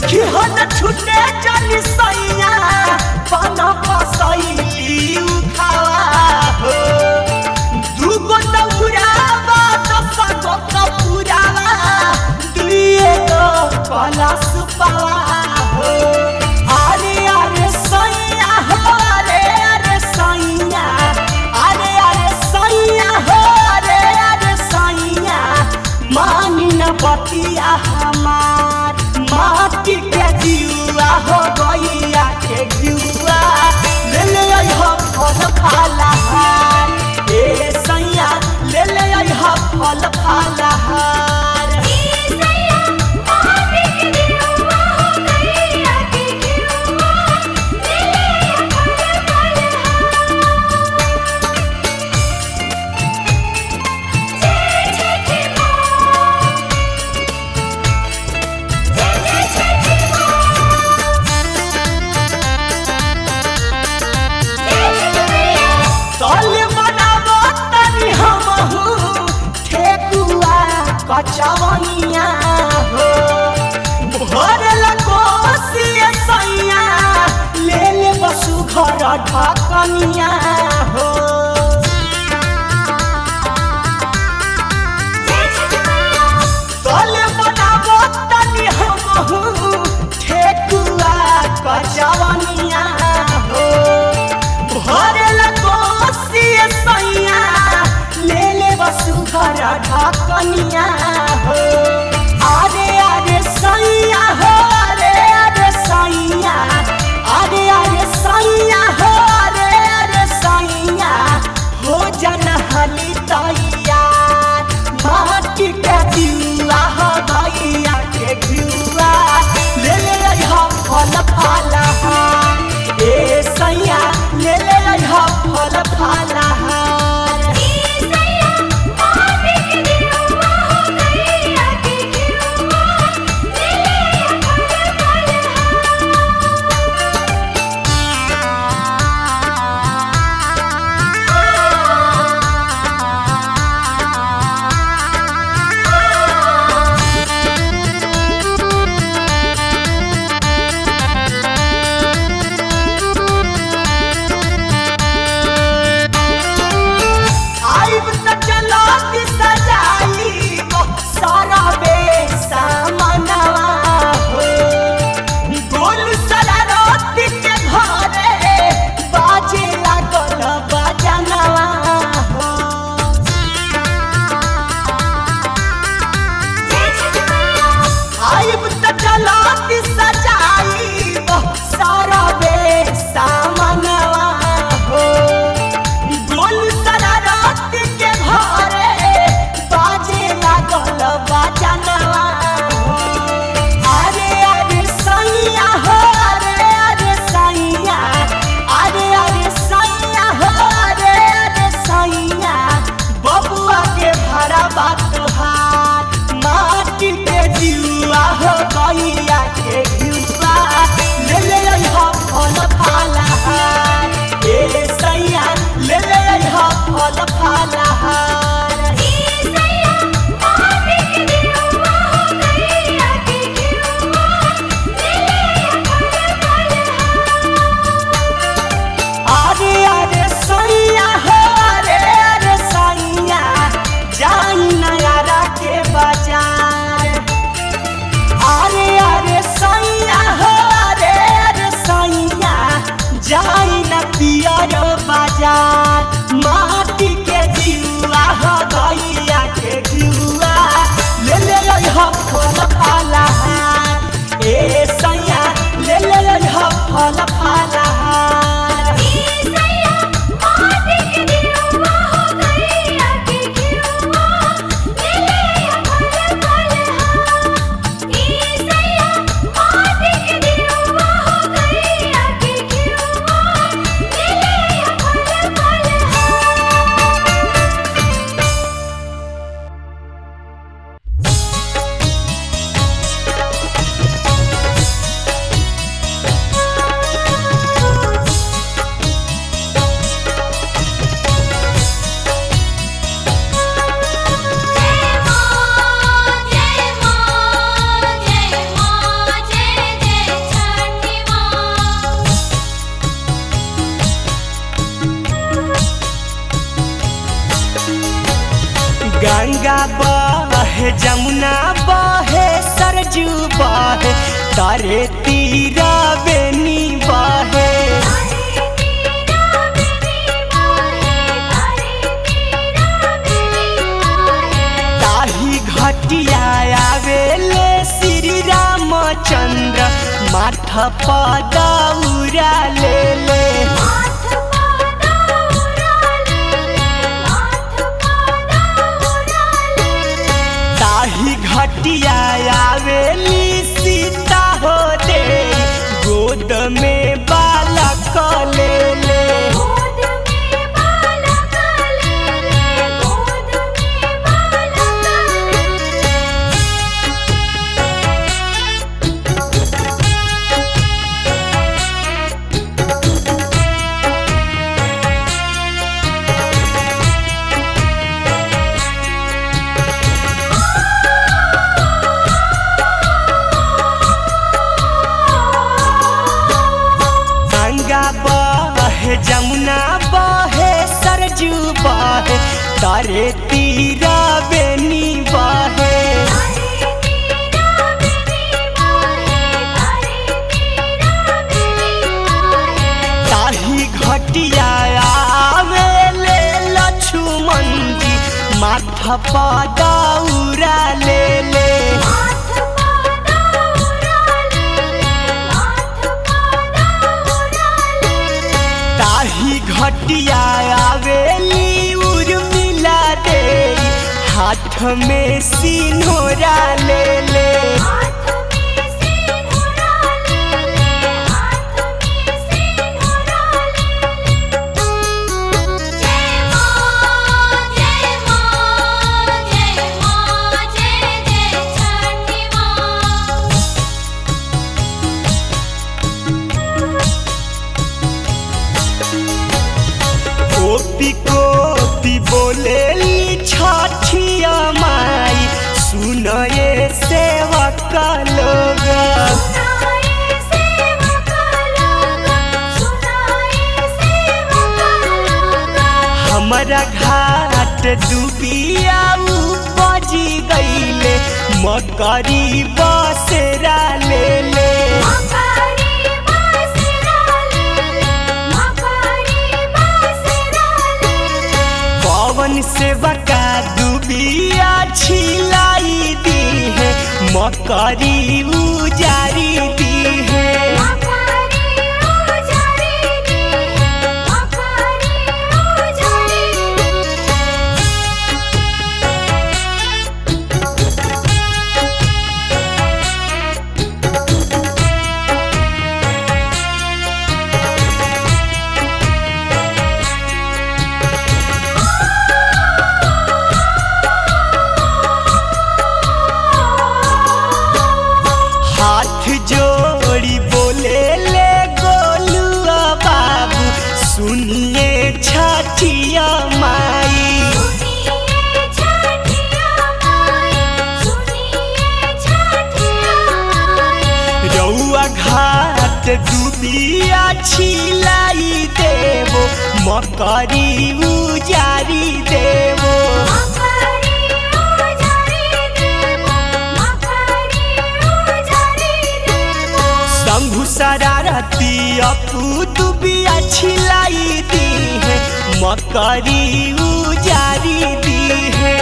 कि हो न छुटे चली सैया पन पसैली उखावा हो दुगो दौरावा दसगो कपुरावा दुइए गो कलश पावा हो अरे अरे सैया हो अरे अरे सैया अरे अरे सैया हो अरे अरे सैया मानी न बतिया हमार माटी के जुआ हो गैया के जुआ ले ले आई हो फल फलहार ए सैया ले ले आई हो फल फलहार तल बनाबो तनी हमहू ठेकुआ कचवनिया हो भर लगोसिए सैया ले ले बसु घर ढकनिया हो तल बनाबो तनी हमहू ठेकुआ कचवनिया हो भर लगोसिए सैया ले ले बसु घर ढकनिया हो अरे अरे सैया हो अरे अरे सैया अरे अरे सैया हो अरे अरे बहे जमुना बहे सरजू बहे तारे तीरा बेनी बहे ताही घटिया आवेले श्री रामचंद्र माथ पदौरा ले ले ताही घटिया आवेली सीता हो दे गोद में बालक ले ले गंगा बहे जमुना बहे सरजू बहे तारे तीरा बेनी बहे ताही घटिया आवेले लक्ष्मण जी माथा पदौरा ले ले ताही घटिया आवेली उर्मिला दे हाथ में सिन्होरा ले ले कोपी कोपी बोलेली छठिया माई सुन ये सेवक लोग हमारा घाट डूबिया बजी गईले मकरी बसेरा ले ले पवन से बका डूबिया छिलाई दी है मकरी उजारी दी है हाथ जोड़ी बोले ले गोलुआ बाबू सुनिए छठिया माई रउआ घाट डूबिया छिलाई देवो मकरी उजारी देवो शंभु शरारती अपू दुबिया छिलाई दी है मकरी उजारी दी है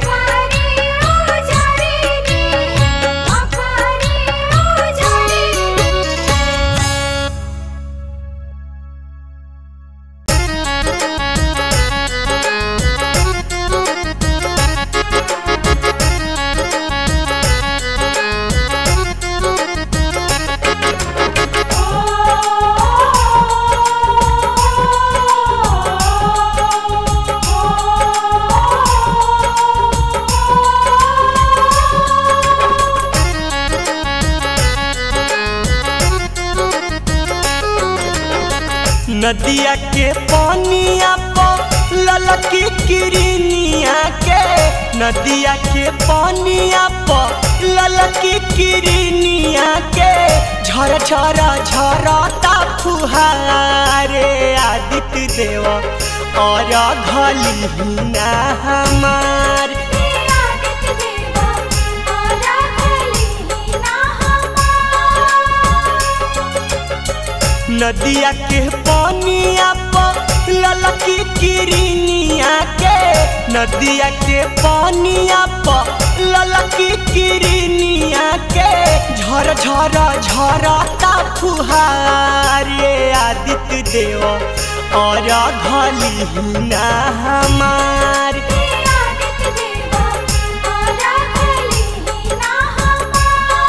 नदिया के पानिया पर ललकी किरनिया के नदिया के पानिया पर ललकी किरनिया के झर झर झरता फुहारे आदित्य देव और घली ना हमार आदित्य देवा नदिया के पानिया पर ललकी किरनिया के नदिया के पानिया पर ललकी किरनिया के झर झर झरता फुहार ये आदित्य देव और घली ना हमार आदित्य देवा आरा खली ना हमार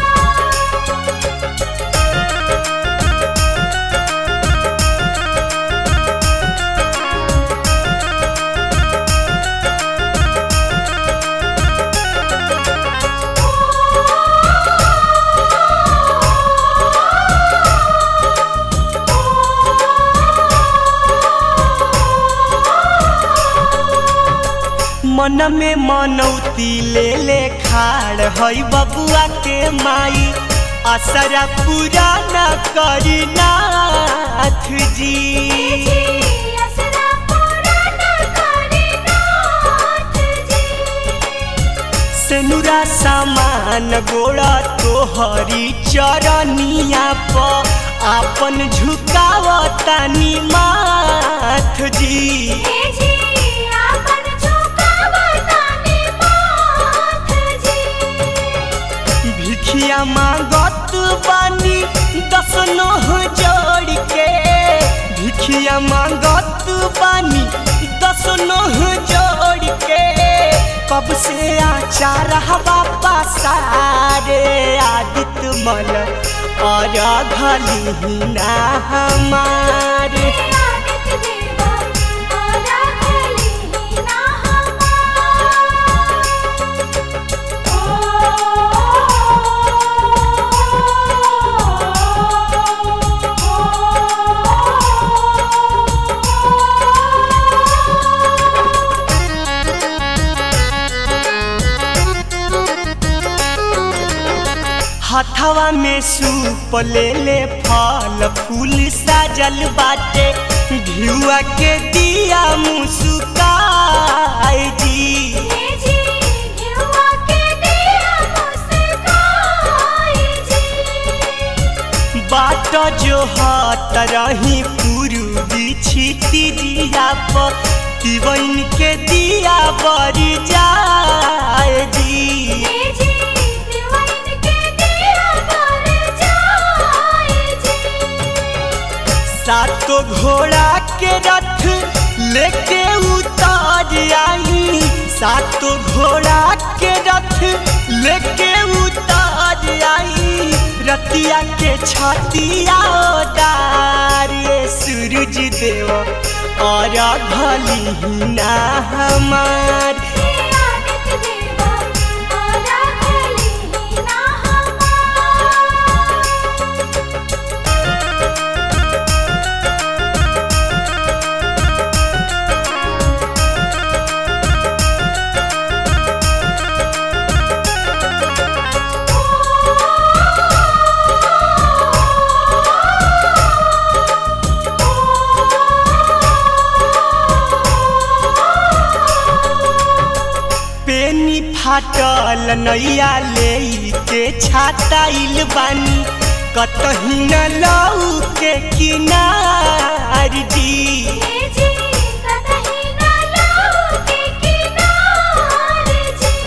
मन में मनौती ले ले खाड़ हई बबुआ के माई असरा पूरा न करी नाथ जी असरा पूरा न करे नाथ जी सेनुरा सामान गोड़ा तोहरी चरनिया प आपन झुकावतानी माथ जी हे जी आपन झुकावतानी माथ जी भिखिया मांगत बानी दस नोह जोड़ के भिखिया मांगत बानी दस नोह जोड़ के कब से आचार हवा पासारे आदित्य मल और घली ना हमारे आदित्य देवा आरा खली ना हमार हथवा में सूप ले ले फल फूल साजल बाटे घिउआ के दिया मुस्काए जी हे जी घिउवा के दिया मुस्काई जी बाट जो हाथ रही पूर्वी छिती दिया पर तिवन के दिया बरी जाए जी हे जी दिवाइन के दिया पर जाए जी सातो घोड़ा के रथ लेके उतार आई सातो घोड़ा के रथ लेके उतार आई रतिया के छतिया डार ये सूरज देव और घली ना हमार हे आदित्य देवा आरा खली ना हमार पेनी फाटल नैया ले के छाताइल बानी कतही न लऊ के किनार जी हे जी कतही ना लाऊ के किनार जी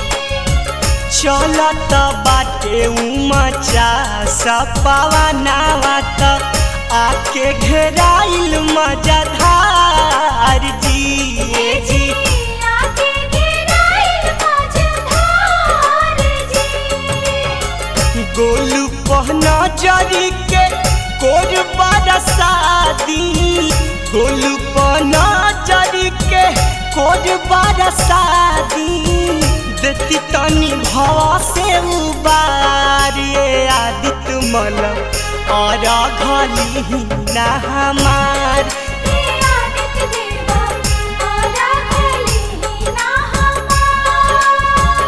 चलत बाटे उमचा सपावा नावा त आके घेराइल मजाधार जी हे जी आके गिराइल मझधार जी गोलू पहना जरी के कोर बरसादी गोलू पहना जरी के कोर बरसादी देती तनी भवा से उबार ये आदित्य मल और घली ना हमार हे आदित्य देवा आरा खली ना हमार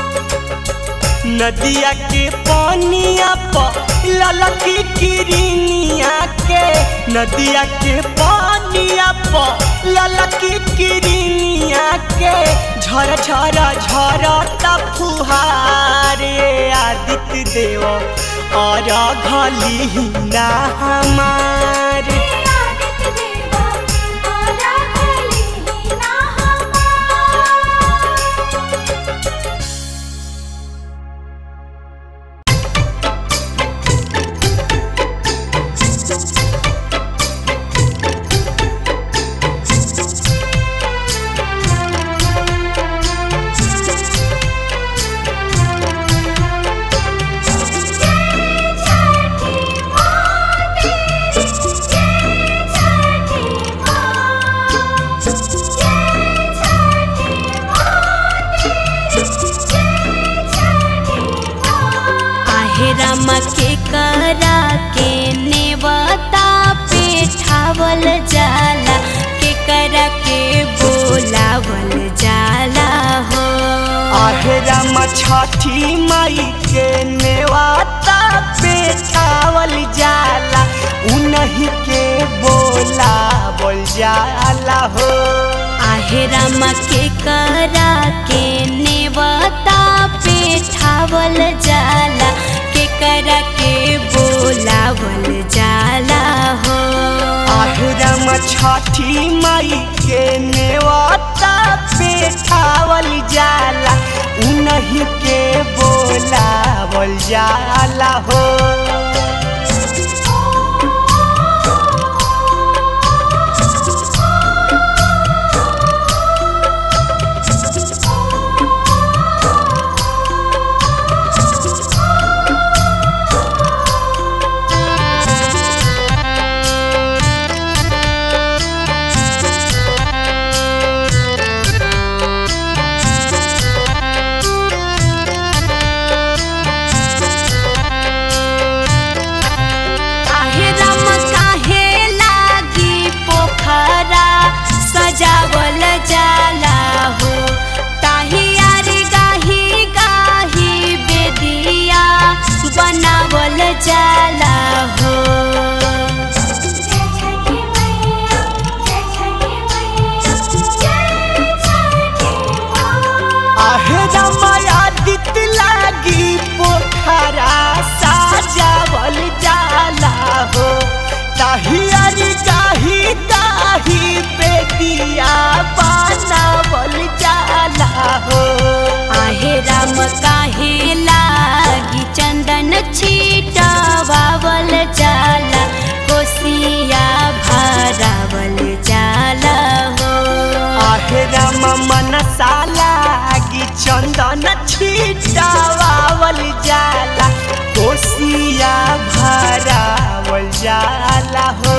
नदिया के पानिया प ललकी किरनिया के नदिया के पानिया पर ललकी किरिया के झर झर झर फुहारे आदित्य देव और घली ना हमारे आदित्य देवा आरा भली ना हमार आहे रामा के करा के नेवता पे ठावल जाला के करा के बोलावल जाला हो आहरम छठी माई के नेवाता पे छावल जाला उन्हीं के बोला बोल जाला हो आहे रामा के करा के नेवता पे ठावल जाला के करा के बोलावल जाला हो आहरम छठी माई के नेवाता पे छावल जाला उन्हीं के बोला बोल जाला हो काहे राम काहे लागी पोखरा सजावल जाला हो ताही यारी गाही गाही बेदिया बनावल जाला हो जय छठी मैया जय छठी मैया जय छठी माँ आहरम आदित लागी पोखरा साजावल जाला हो ताहियारी गाही गाही बेदिया बनावल जाला हो आहे राम काहे लागी चंदन छीटावल जाला कोसिया भरावल जाला हो आहरम मनसा लागी चंदन छिटावल जाला कोसिया भरावल जाला हो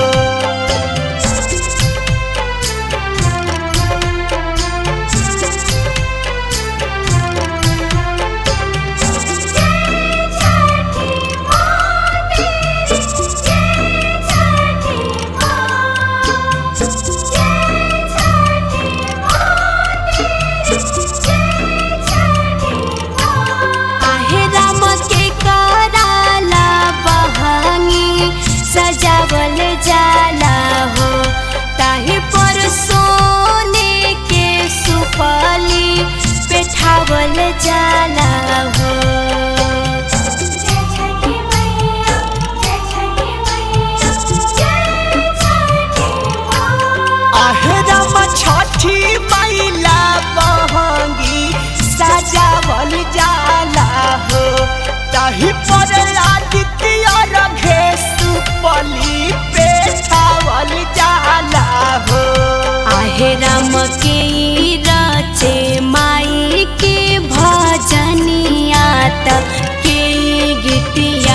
आहे राम के कराला बहंगी सजावल जाला हो ताही पर सोने के सुपली पेठावल जाला हो जय छठी मैया जय छठी मैया जय छठी माँ आहरम छठी मैला बहंगी सजावल जाला हो ताही पर आदित्य रघे सुपली पे छावल जाला हो आहे राम के ई रचे माई के भजनिया त के ई गीतिया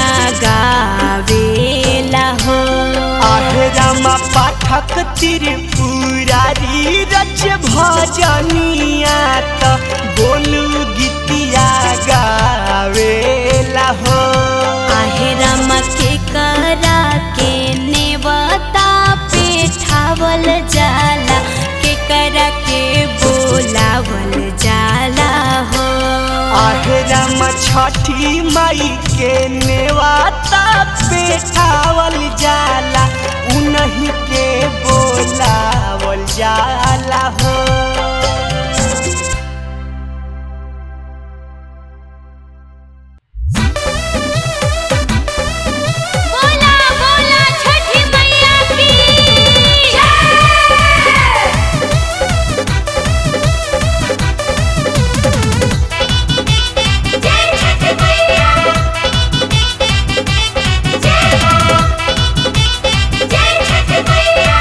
गावेला हो आहरम पाठक त्रिपुरारी रच भजनिया त बोलू गीतिया गावेला हो आहे राम के करा के नेवता पे ठावल जाला के करा के बोलावल जाला हो आहरम छठी माई के नेवाता पे छावल जाला उन्हीं जाला हो बोला बोला छठी मैया की जय छठी मैया जय हो जय छठी मैया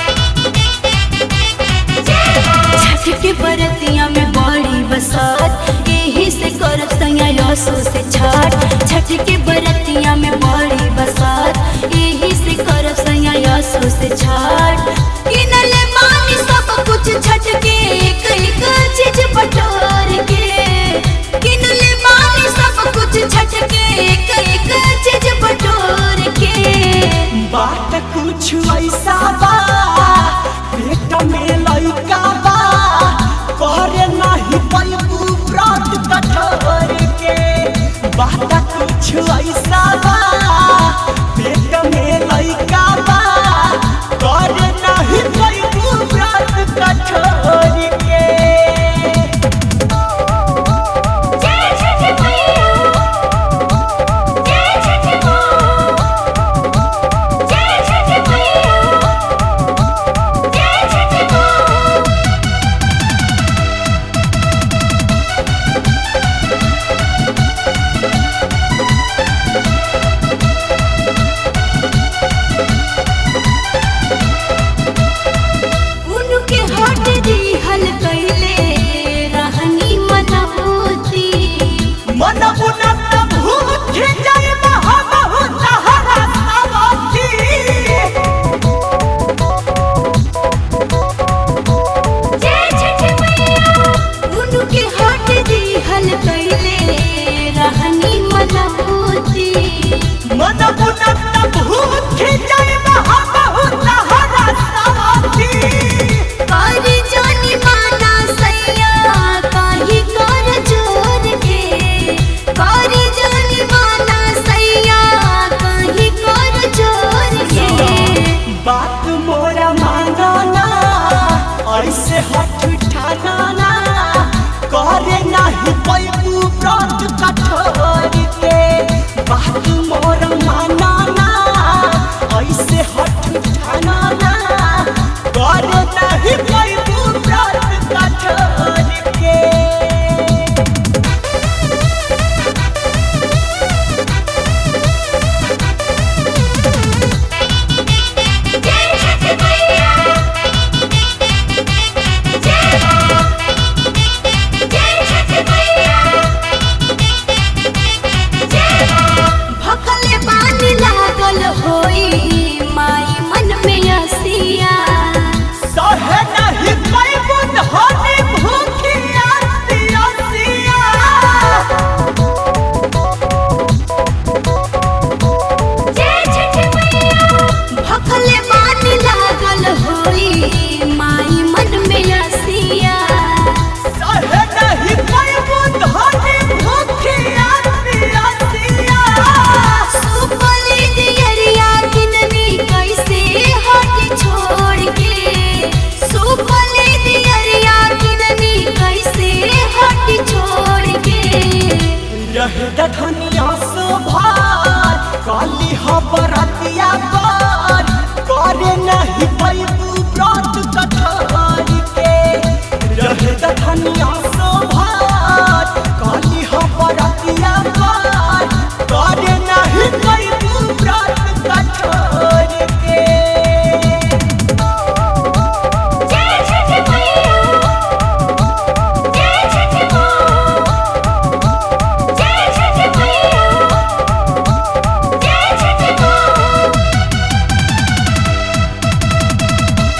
जय हो छठ के बरतिया में बड़ी बसात यही से करत तैया यसो से छठ छठ के बरतिया में बड़ी बसात यही से करत तैया यसो से छठ किनले मानी सब कुछ छठ के एक एक चीज बटोर के किनले मानी सब कुछ छठ के एक एक चीज बटोर के बात कुछ ऐसा बा पेट में लइका बा करे नहीं पैबू व्रत कठोर के बात कुछ ऐसा बा पेट में लइका बा करे नहीं पैबू व्रत कठोर के जय छठी मैया जय छठी माँ जय छठी मैया जय छठी माँ उनके हट दी हल कैले रहनी मनबूती मन बुनत भूख जाय महबहु तहरा सवाती जय छठी मैया उनके हट दी हल कैले रहनी मनबूती मन बुनत भूख जाय महबहु तहरा सवाती कर जानी माना सैया काही कर जोर के कर जानी माना सैया काही कर जोर के बात मोरा मांगना ऐसे हट ठाना करे नहीं पैबू व्रत कठोर के बात मोरा मानना ऐसे हट ठाना करे नहीं पैबू व्रत कठोर के जय छठी मैया जय हो जय छठी मैया जय हो भखले बानी लागल होई माई मन में असिया सहे नहीं पैबू धनी भूखिया सिया जय छठी मैया भखले बानी लागल होई माई मन में असिया सहे नहीं पैबू धनी भूखिया सिया सुपली दियरिया किननी कैसे हट छोड़ के सुपली दियरिया किननी कैसे हट छोड़ के रहे दखनिया सोभार काली हबरतिया पर करे नहीं पैबू व्रत कठोर के रहे दखनिया सोभार काली हबरतिया पर करे नहीं पैबू व्रत कठोर के जय छठी मैया जय छठी माँ जय छठी मैया जय छठी माँ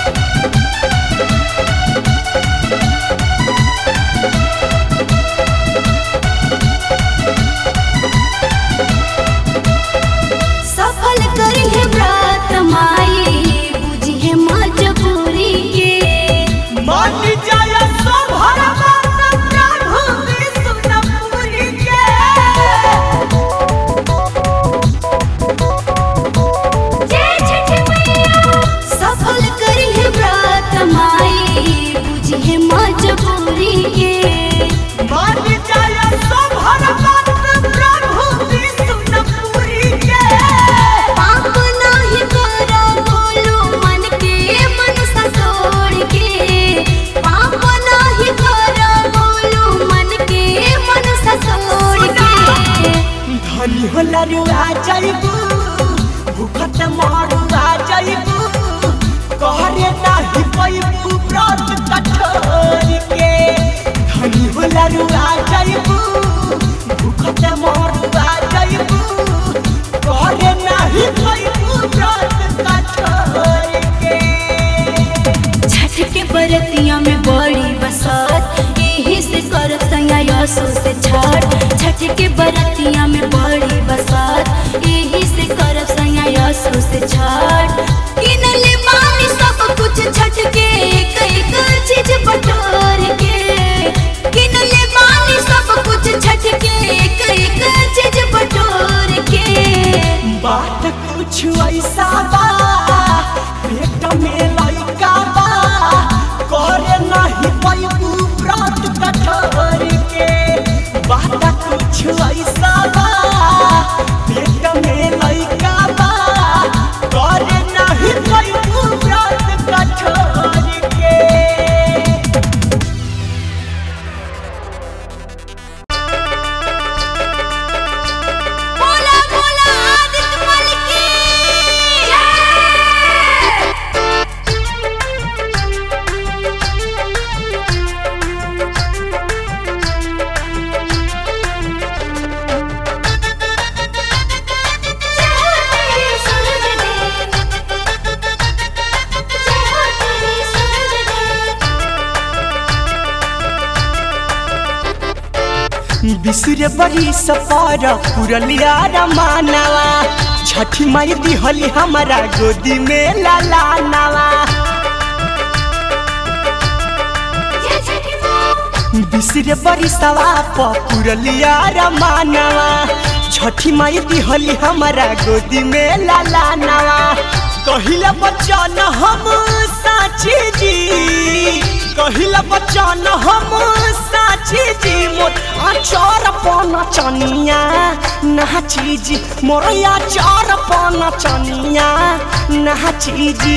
भूखत मारुआ जइबू कहरे नाही पैबू व्रत कठोर के धनी होला रुआ जइबू भूखत मारुआ जइबू कहरे नाही पैबू व्रत कठोर के छठ के बरतिया में बड़ी बसात यही से करत सैया यसो से छठ छठ के बरतिया में बड़ी बसात यही से करत सैया यसो से छठ किनले बानी सब कुछ छठ के एक एक चीज बटोर के किनले बानी सब कुछ छठ के एक एक चीज बटोर के बात कुछ ऐसा बा पेट में लइका बा करे नहीं पैबू व्रत कठोर के बात कुछ ऐसा बा पेट में लइका बा करे नहीं पैबू व्रत कठोर के बोला बोला आदित्य मल की बिसुरे बड़ी सफर पुरलिया रमानवा छठी माई दिहली हमारा गोदी में लाला नवा बिसुरे बड़ी सवा पुरलिया रमानवा छठी माई दिहली हमारा गोदी में लाला नवा कहिला बच्चन हम साची जी कहिला बच्चन हम साची जी मोर आचार पन चनिया नाची जी मोर आचार पन चनिया नाची जी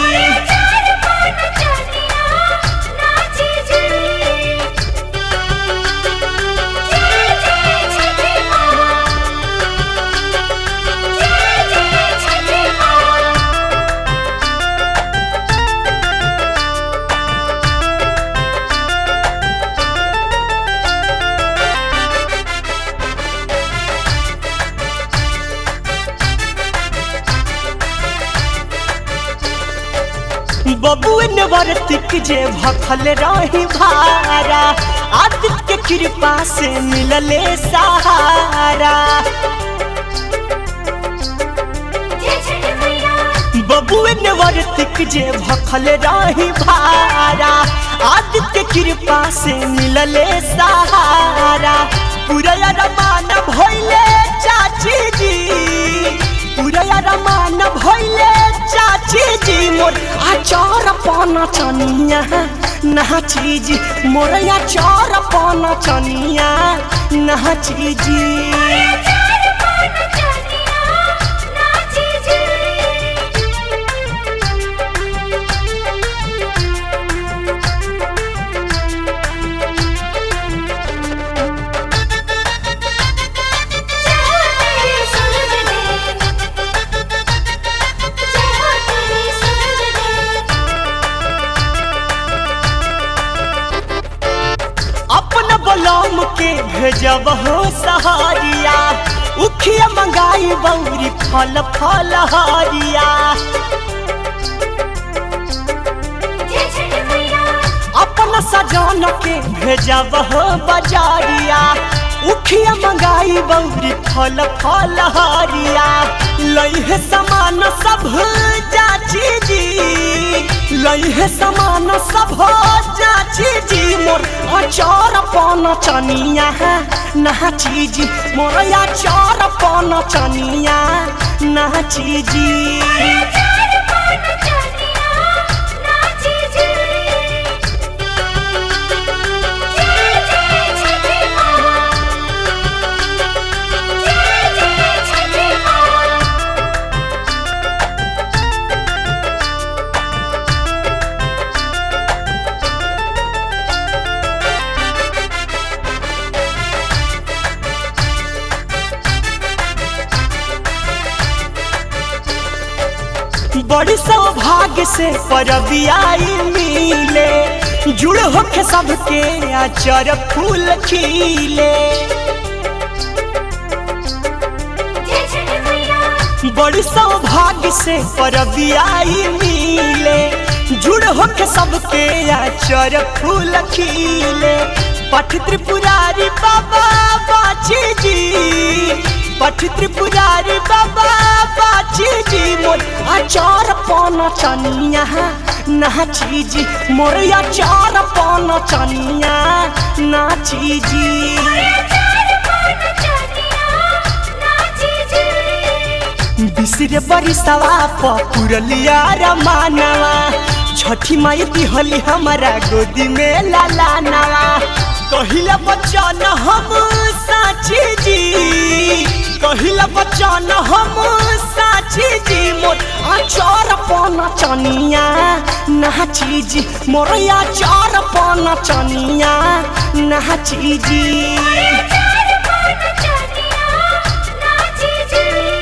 बबुए ने वर्तिक जे भखल रही भारा आदित्य के कृपा से मिलले सहारा बबुए ने वर्तिक जे भखल रही भारा आदित्य कृपा से मिलले सहारा पूरा रमान भइले चाची जी पूरा रमान भइले चाची जी मोर आचार पाना चनिया नाची जी मोर आचार पाना चनिया नाची जी अपन बलम के भेजब हो सहारिया उखिया मंगाई बौरी फल फल हारिया अपन सजन के भेजब हो बजारिया उखिया मंगाई बौरी फल फल हारिया लइहे समान सब जाची जी लइहे समान सब जाची जी मोर अचार पान चनिया नाची जी मोर अचार पान चनिया नाची जी बड़ी सौभाग्य से परबियाई मिले जुड़ होके सबके आचर फूल खिले जय छठी मैया बड़ी सौभाग्य से परबियाई मिले जुड़ होके सबके आचर फूल खिले पठ त्रिपुरारी बाबा बाची जी पठ त्रिपुरारी बाबा बाची जी मोर आचार पन चनिया नाची जी मोर आचार पन चनिया नाची जी चार पान चनिया नाची जी बिसरे बरिसवा पुरलिया रमानवा छठी माई दिहली हमारा गोदी में लालानवा कहिला बचन हम साची जी कहिला बचन हम साची जी मोर आचार पन चनिया नाची जी मोर आचार पन चनिया नाची जी चार पान चनिया नाची जी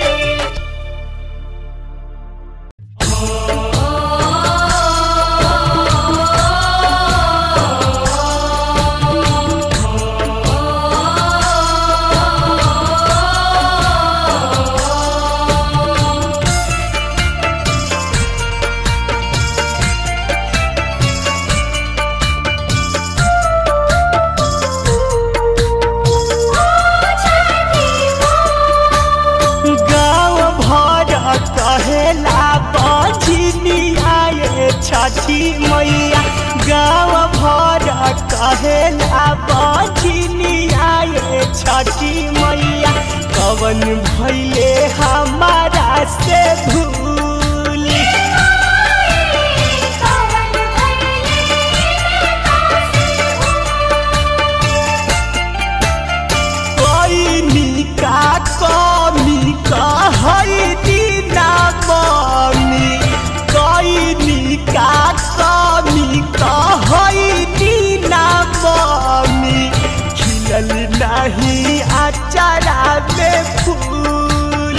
गाँव भर कहेला बझिनिया ये छठी मैया गाँव भर कहेला बझिनिया ये छठी मैया कवन भैले हमारा से भूल कवन कोई निका कमी कहई दीना मम्मी कोई निका कमी कहई दीना मम्मी खिलल नहीं अचारा में फूल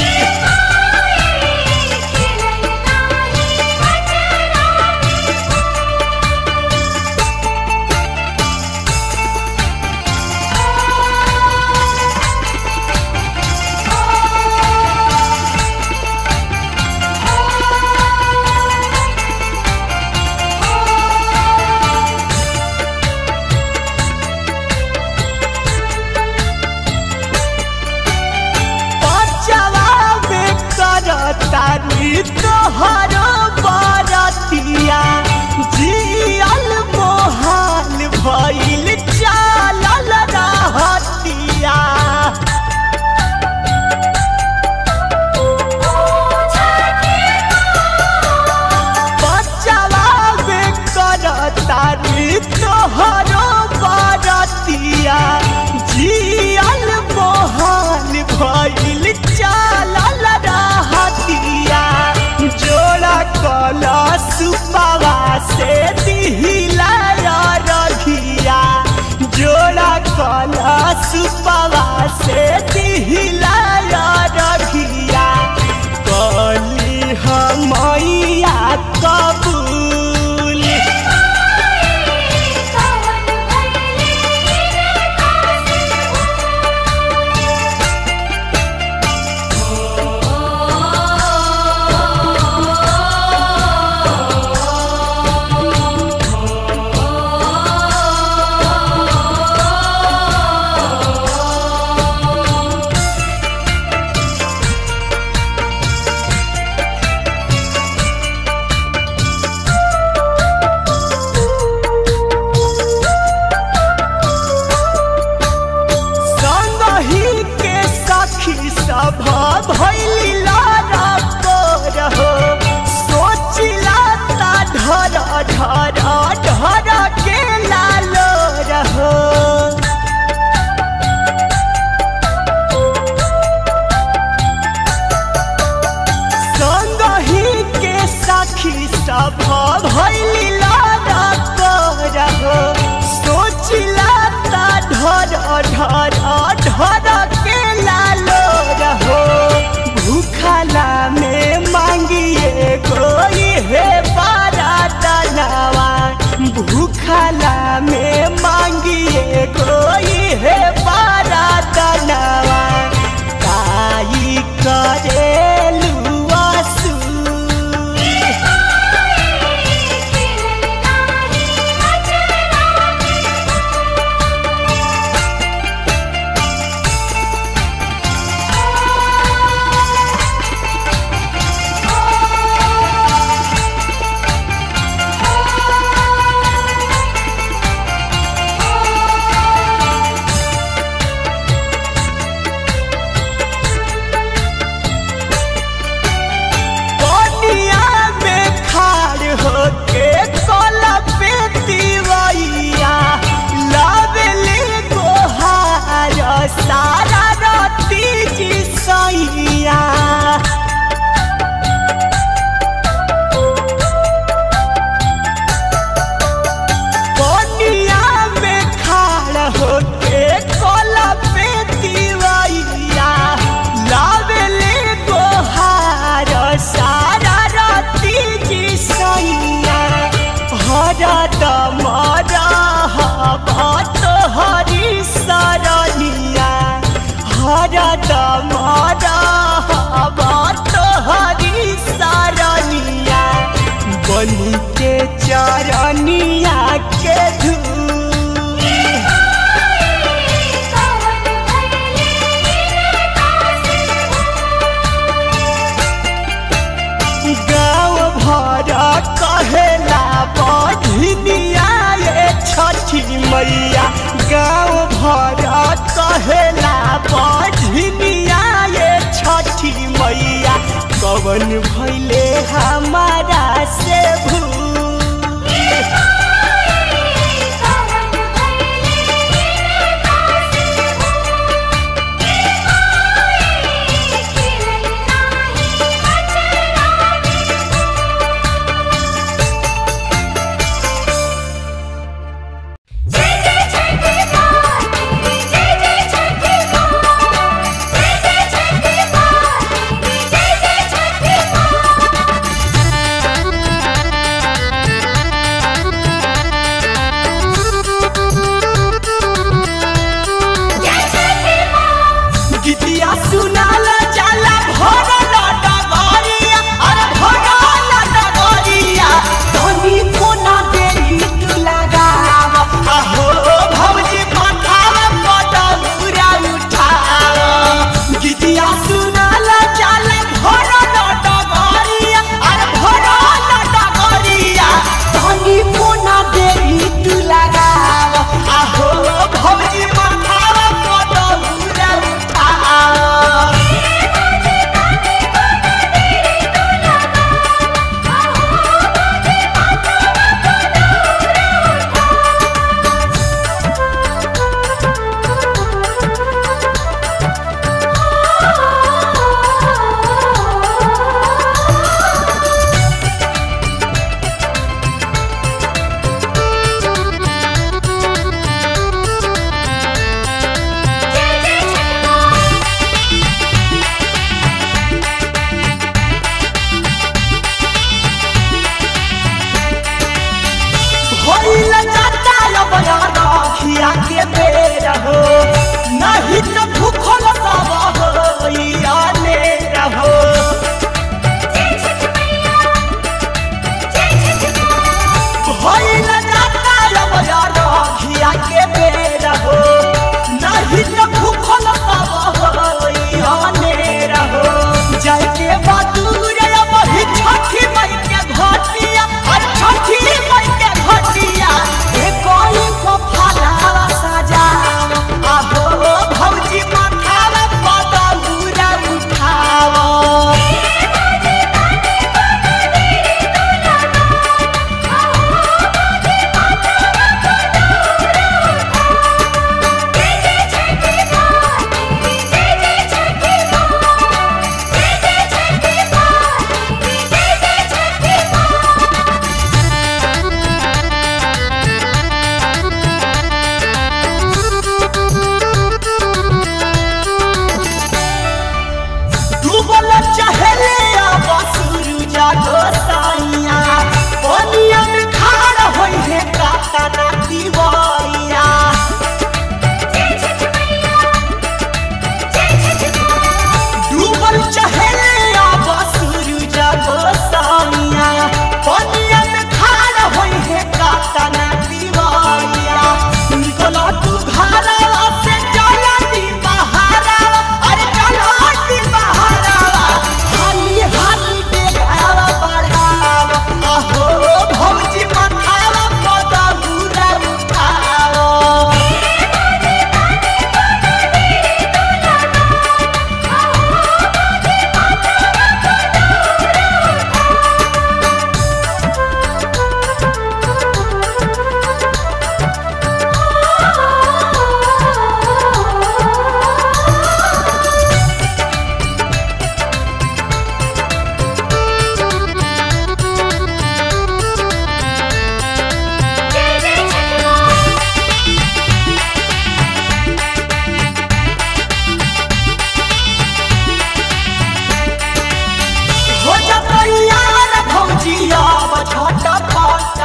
बचवा में करतारी तोहरो बरतिया जियल मोहाल भइल चालल रहतिया बचवा में करतारी तोहरो बरतिया जियल मोहाल भइल चालल रहतिया जोड़ा कला सुपावा से दिहिला रघिया जोड़ा कला सुपावा से दिहिला रघिया कली हमैया कबूल संगही के सखी सभा भैली लारा रहो सोचिला ता ढर ढर ढर के लालो रहो संगही के सखी सभा भैली लारा रहो सोचिला ता ढर ढर ढर के लालो रहो भूखला में मांगिए गोई हे बारातनवा भूखला में मांगिए गोई हे बारातनवा काई करेलू आसू कोनिया में खाड़ होके कोला पे दीवैया लावेले गोहार सारा राती जी सैया कोनिया में खाड़ होके कोला पे दीवैया लावेले गोहार सारा राती जी सैया हरा दमरा भात हरी सरनिया हरा दमरा भात हरी सरनिया बनी के चरनिया के धूल गाँव भरा कहेला बढ़िया ये छठी मैया गाँव भरा कहेला बढ़िया ये छठी मैया कवन भैले हमारा से भूल गीतिया सुनाल जाला भरल डगरिया अरे भरल डगरिया धनी कोना देली तू लगाव आहो भौजी माथाव पटौरा उठाव गीतिया सुनाल जाला भरल डगरिया अरे भरल डगरिया धनी कोना देली तू लगाव आहो भौजी माथाव पटौरा उठाव होइल जाता लबया राखिया के बेर हो नहीं तो भूखल सब होइया ने रहो होइल जाता लबया राखिया के बेर हो नहीं तो भूखल सब होइया ने रहो जाके बादूर वही छठी मई के घटिया और छठी मई के घटिया ए कोई को फलावा सजा आहो भौजी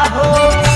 हो